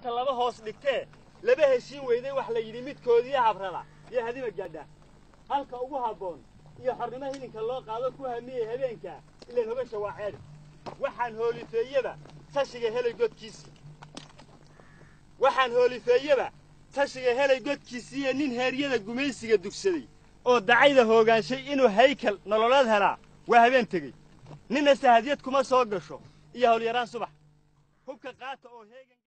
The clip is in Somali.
maanta laba hoos dhigtee laba heshiin weyday wax la yidhi midkoodii habrada iyo hadima gaadha halka ugu habboon iyo xornimo hilinka loo qaado ku hamiyey habeenkaa ilan hogasha waa ceedhi waxaan hoolifeeyeba tashiga helay godkiisii waxaan hoolifeeyeba tashiga helay godkiisiiyo nin heeryada gumaysiga dugsaday oo dacayda hoogaanshay inuu haykal nololeed helaa waa habeen tegey ninna sahadyad kuma soo gasho iyo howlyaraan subax hubka qaata oo heegan